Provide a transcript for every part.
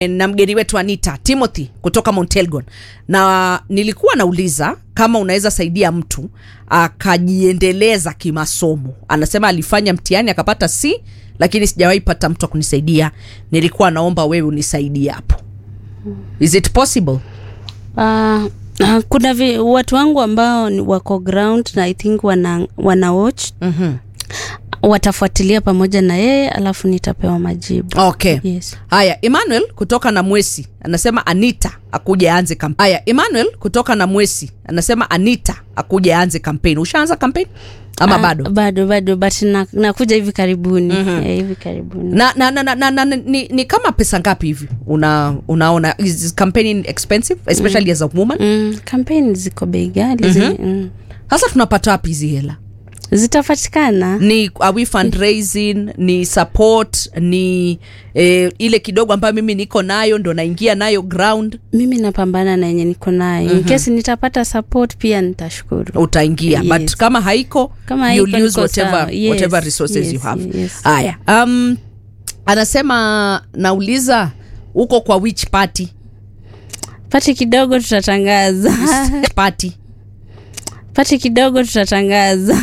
na mgeni wetu Anita Timothy kutoka Mount Elgon, na nilikuwa nauliza kama unaweza saidia mtu akajiendeleza kimasomo. Anasema alifanya mtihani akapata C, lakini sijawahi pata mtu akunisaidia. Nilikuwa naomba wewe unisaidie hapo. Is it possible? Uh, uh, kuna vi, watu wangu ambao ni wako ground na I think wana, wana watch Mhm. watafuatilia pamoja na yeye alafu nitapewa majibu. Okay. Yes. Haya, Emmanuel kutoka na Mwesi anasema Anita akuje aanze kampeni. Haya, Emmanuel kutoka na Mwesi anasema Anita akuje aanze kampeni. Ushaanza kampeni ama Ah, bado? bado bado but na, nakuja hivi karibuni eh, hivi karibuni na, na, na, na, na, na, ni, ni kama pesa ngapi hivi una, unaona is campaigning expensive especially as a woman mm, kampeni ziko bei ghali zi- mm. sasa tunapata wapi hizi hela zitapatikana ni are we fundraising ni support ni eh, ile kidogo ambayo mimi niko nayo ndo naingia nayo ground mimi napambana na yenye niko nayo in case nitapata support pia nitashukuru utaingia Yes. but kama haiko Kama you'll haiko use niko whatever, sawa. Yes, whatever resources yes, you have yes. haya um, anasema nauliza uko kwa which party pati kidogo tutatangaza party pati kidogo tutatangaza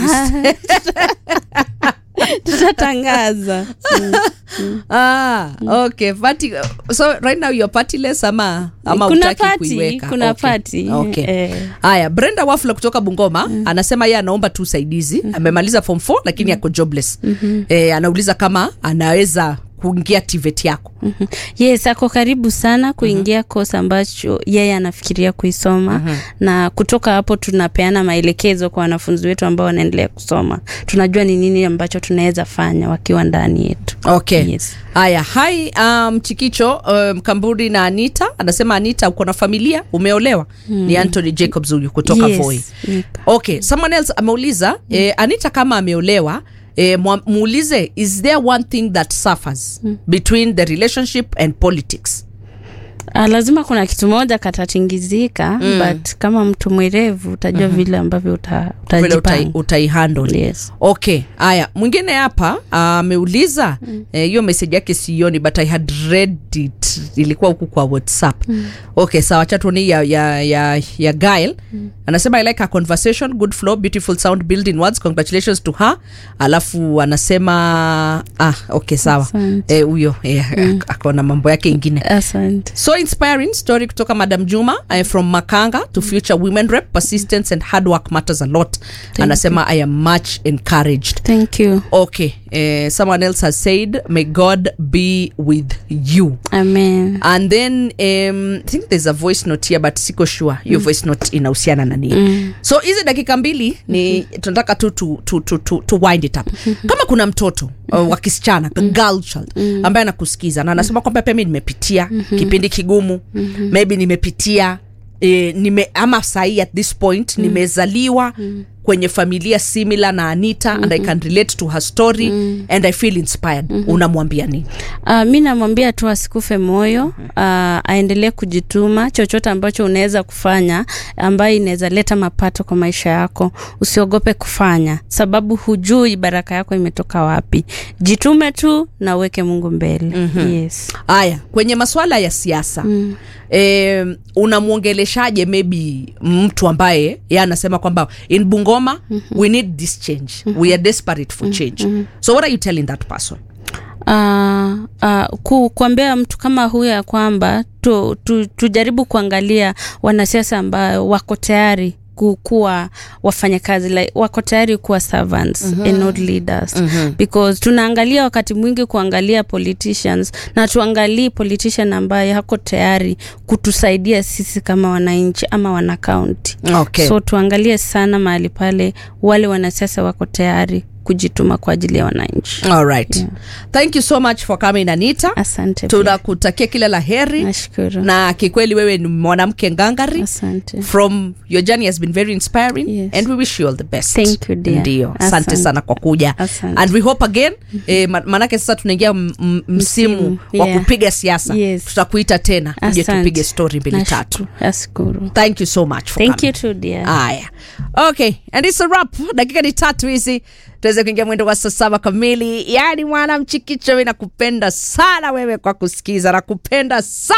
tutatangaza ah, okay party so right now you're partyless ama ama kuna hutaki pati kuiweka kuna okay. pati okay. eh. haya brenda wafula kutoka bungoma anasema yeye anaomba tu usaidizi amemaliza form 4 lakini ako jobless eh, anauliza kama anaweza kuingia tivet yako Mhm. yes ako karibu sana kuingia kosi ambacho yeye anafikiria kuisoma na kutoka hapo tunapeana maelekezo kwa wanafunzi wetu ambao wanaendelea kusoma tunajua ni nini ambacho tunaweza fanya wakiwa ndani yetu okay Yes. haya hai um, chikicho um, kamburi na anita anasema anita uko na familia umeolewa ni anthony jacobs huyu kutoka Yes, voi niko. okay someone else ameuliza eh, anita kama ameolewa eh, mwa- muulize is there one thing that suffers between the relationship and politics Ah, lazima kuna kitu moja katatingizika mm. but kama mtu mwerevu utajua vile ambavyo uta, vile utai, utajipanga utaihandle yes. okay haya mwingine hapa ameuliza eh, hiyo message yake sioni but i had read it ilikuwa huku kwa whatsapp mm. okay sawa chatoni ya, ya, ya, ya gail mm. anasema i like her conversation good flow beautiful sound building words congratulations to her alafu anasema ah okay sawa Asante. Eh, huyo eh, mm. akona mambo yake ingine asante so inspiring story kutoka madam juma uh, from makanga to future women rep persistence and hard work matters a lot anasema i am much encouraged thank you okay uh, someone else has said may god be with you amen and then um, i think there's a voice note here but siko sure hiyo voice note inahusiana na nini Mm. so hizi dakika mbili ni tunataka tu to, to, to, to, to wind it up kama kuna mtoto uh, wa kisichana a girl child ambaye anakusikiza na anasema kwamba pia mi nimepitia kipindi kigumu maybe nimepitia E, nime ama sahii at this point nimezaliwa kwenye familia similar na anita and i can relate to her story and i feel inspired unamwambia nini Uh, mi namwambia tu asikufe moyo uh, aendelee kujituma chochote ambacho unaweza kufanya ambayo inaweza leta mapato kwa maisha yako usiogope kufanya sababu hujui baraka yako imetoka wapi jitume tu na uweke mungu mbele mm-hmm. yes. haya kwenye maswala ya siasa mm. e, unamwongeleshaje maybe mtu ambaye ye anasema kwamba in bungoma mm-hmm. we need this change mm-hmm. we are desperate for change mm-hmm. so what are you telling that person uh, uh, ku, kuambia mtu kama huyo ya kwamba tu, tu, tujaribu kuangalia wanasiasa ambao wako tayari ku- kuwa wafanyakazi like, wako tayari kuwa servants mm-hmm. and not leaders mm-hmm. because tunaangalia wakati mwingi kuangalia politicians na tuangalii politician ambaye hako tayari kutusaidia sisi kama wananchi ama wanakaunti okay. so tuangalie sana mahali pale wale wanasiasa wako tayari kujituma kwa ajili ya wananchi All right. thank you so much for coming anita asante pia. tunakutakia kila la heri nashukuru na kikweli wewe ni mwanamke ngangari asante from your journey has been very inspiring Yes. and we wish you all the best Thank you, dear. ndio asante Asante. sana kwa kuja Asante. and we hope again eh, ma- manake sasa tunaingia m- m- msimu Msimu, wa yeah. kupiga siasa Yes. tutakuita tena uje Asante. tupige story mbili tatu Nashukuru. nashukuru thank you so much for thank coming. you too dear haya okay and it's a wrap dakika ni tatu hizi tuweze kuingia mwendo wa saa saba kamili yaani mwana mchikicho mi nakupenda sana wewe kwa kusikiza nakupenda sana